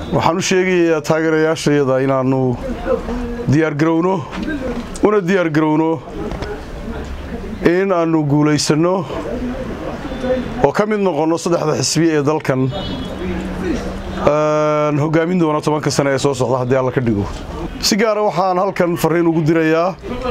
waxaan u sheegayaa taageerayaashayada inaannu diyaargarowno una diyaargarowno in aannu guulaysanno oo ka mid noqonno saddexda xisbi ee dalkan hogaamin doona tobanka sane ee soo socda haddii alla ka dhigo si gaara waxaan halkan farriin ugu dirayaa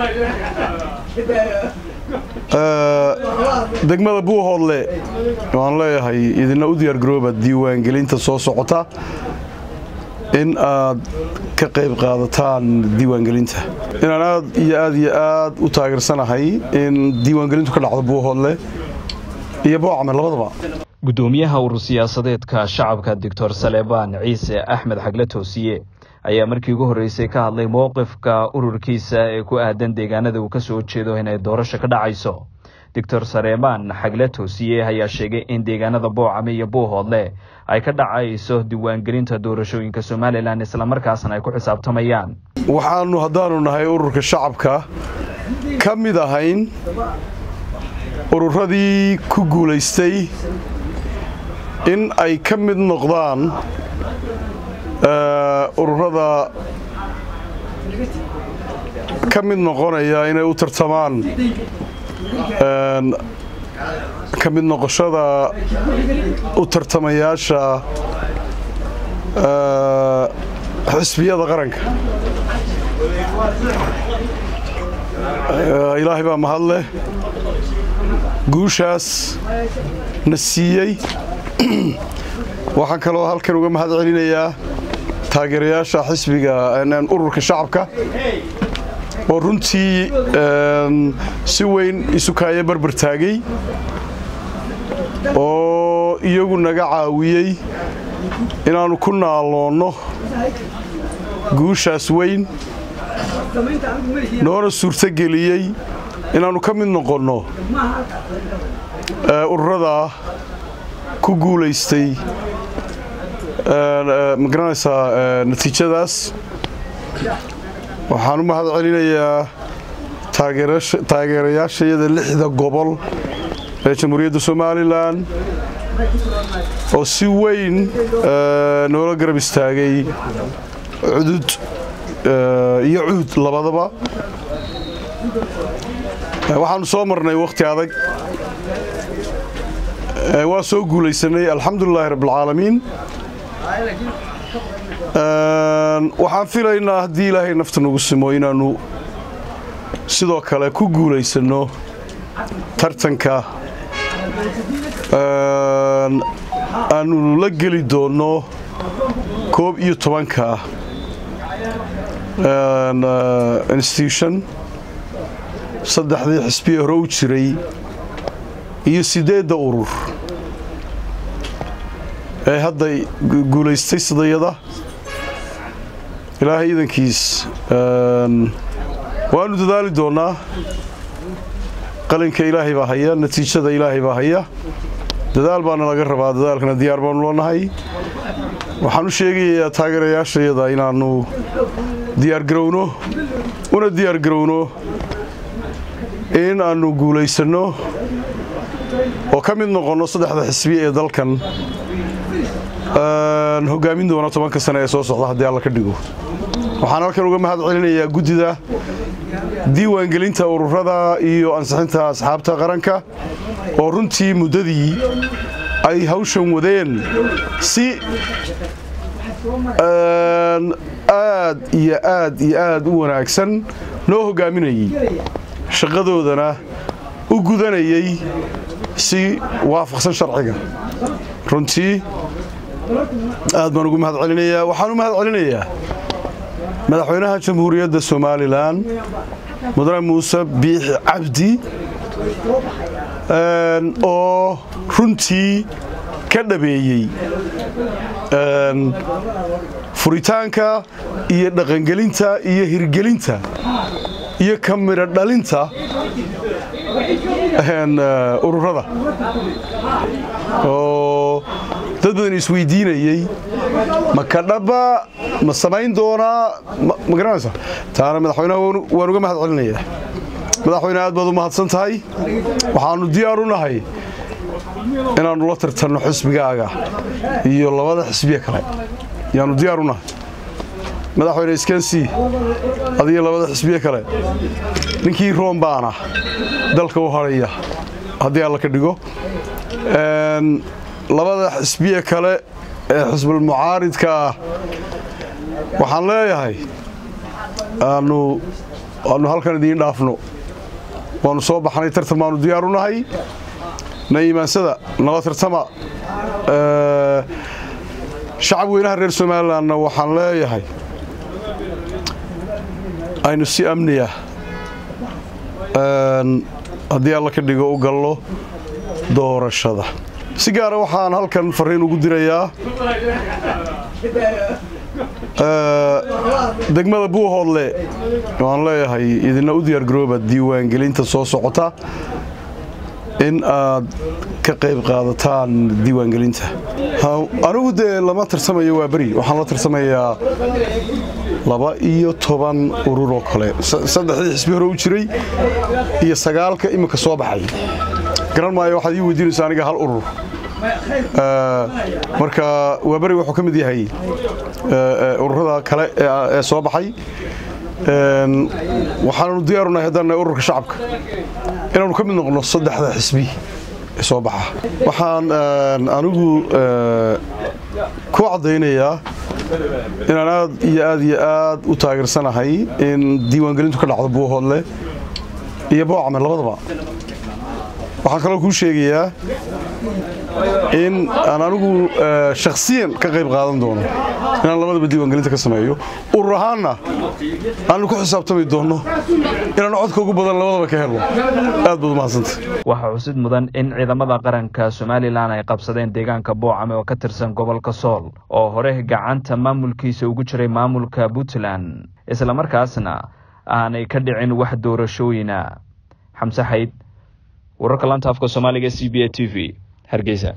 degmada buuhoodle waan leeyahay idina u diyaargarooba diiwaangelinta soo socota in aad ka qayb qaadataan diiwaangelinta inaan aad iyo aad iyo aad u taageersanahay in diiwaangelintu ka dhacdo buuhoodle iyo boocame labadaba guddoomiyaha urur siyaasadeedka shacabka doctor saleebaan ciise axmed xagle toosiye ayaa markii ugu horreysay ka hadlay mowqifka ururkiisa ee ku aadan deegaanada uu ka soo jeedo inay doorasho ka dhacayso doctor saleebaan xagle toosiye ayaa sheegay in deegaanada boocame iyo buuhoodle ay ka dhacayso diiwaangelinta doorashooyinka somalilan islamarkaasna ay ku xisaabtamayaan waxaannu haddaannu nahay ururka shacabka ka mid ahayn ururadii ku guulaystay in ay ka mid noqdaan ururada ka mid noqonaya inay u tartamaan ka mid noqoshada u tartamayaasha xisbiyada qaranka ilaahay baa mahadleh guushaas na siiyey waxaan kaloo halkan uga mahad celinayaa taageerayaasha xisbiga ururka shacabka oo runtii si weyn isukaaye barbar taagay oo iyagu naga caawiyey inaannu ku naaloonno guushaas weyn noona suurtogeliyey inaannu ka mid noqonno ururada ku guulaystay ma garanaysaa natiijadaas waxaan u mahad celinayaa taageerayaashayada lixda gobol ee jamhuuriyadda somalilan oo si weyn noola garab istaagay cudud iyo cuud labadaba waxaannu soo marnay wakhti adag waa soo guulaysanay alxamdulilaahi rabbilcaalamiin waxaan filaynaa haddii ilaahay nafta nagu simo inaannu sidoo kale ku guulaysanno tartanka aannu la geli doonno koob iyo tobanka institution saddexdii xisbiye hore u jiray iyo siddeedda urur ee hadda guulaystay sidayada ilaahay idankiis waannu dadaali doonnaa qalinka ilaahay baa haya natiijada ilaahay baa haya dadaal baana laga rabaa dadaalkana diyaar baannu leenahay waxaan u sheegayaa taageerayaashayada inaannu diyaargarowno una diyaargarowno in aannu guulaysanno oo ka mid noqonno saddexda xisbi ee dalkan hogaamin doona tobanka sane ee soo socda haddii alla ka dhigo waxaan halkan uga mahad celinayaa guddida diiwaangelinta ururada iyo ansixinta asxaabta qaranka oo runtii muddadii ay hawshan wadeen si aad iyo aad iyo aad u wanaagsan noo hogaaminayey shaqadoodana u gudanayey si waafaqsan sharciga runtii aad baan ugu mahad celinayaa waxaan u mahad celinayaa madaxweynaha jamhuuriyadda somalilan mudane muuse biixi cabdi oo runtii ka dhabeeyey furitaanka iyo dhaqangelinta iyo hirgelinta iyo ka midho dhalinta ururada oo dad badan isweydiinayey ma kadhaba ma samayn doonaa ma garanaysa taana madaxweynaha waan uga mahad celinayaa madaxweyne aad baad u mahadsan tahay waxaannu diyaar u nahay inaannu la tartanno xisbigaaga iyo labada xisbiye kale yaanu diyaar u nahay madaxweyne iskansi adiga labada xisbiye kale ninkii room baana dalka u hadhaya haddii alla ka dhigo labada xisbiye kale ee xisbul mucaaridka ah waxaan leeyahay aanu aanu halkan idiin dhaafno waanu soo baxnay tartan baanu diyaar u nahay na iimaansada nala tartama shacab weynaha reer somalilanna waxaan leeyahay aynu si amniya haddii alla ka dhigo u gallo doorashada si gaara waxaan halkan fariin ugu dirayaa degmada buuhoodle waan leeyahay idina u diyaargarooba diiwaangelinta soo socota in aad ka qayb qaadataan diiwaangelinta anigu dee lama tarsamayo waa beri waxaan la tarsamayaa laba iyo toban urur oo kale saddexdii xisbi hore u jiray iyo sagaalka iminka soo baxay garan maayo waxaad ii weydiinaysa aniga hal urur marka waa beri wuxuu ka mid yahay ururada kale ee soo baxay waxaananu diyaarunahay haddaan nahay ururka shacabka inaanu ka mid noqno saddexda xisbi ee soo baxa waxaan anigu ku caddaynayaa inaan aad iyo aad iyo aad u taageersanahay in diiwaangelintu ka dhacdo buuhoodle iyo boocame labadaba waxaan kaloo kuu sheegayaa in aan anigu shakhsiyan ka qayb qaadan doono inaan labadaba diiwaangelinta ka sameeyo urur ahaanna aanu ku xisaabtami doonno inaan codka ugu badan labadaba ka helno aad baad umahadsanta waxaa xusid mudan in ciidamada qaranka somalilan ay qabsadeen deegaanka boocame oo ka tirsan gobolka sool oo hore gacanta maamulkiisa ugu jiray maamulka puntland islamarkaasna aanay ka dhicin wax doorashooyina xamse xayd wararka laanta afka soomaaliga c b a t v hargeysa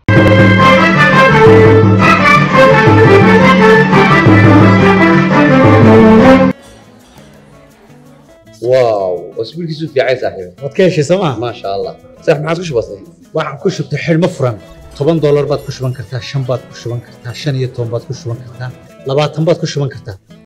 واو اسبوعك في عين صاحبي waad ka heshay sooma ما شاء الله صح ما عادش بسيط waxaan ku shubtay xidhmo furan toban doolar baad ku shuban kartaa shan baad ku shuban kartaa shan iyo toban baad ku shuban kartaa labaatan baad ku shuban kartaa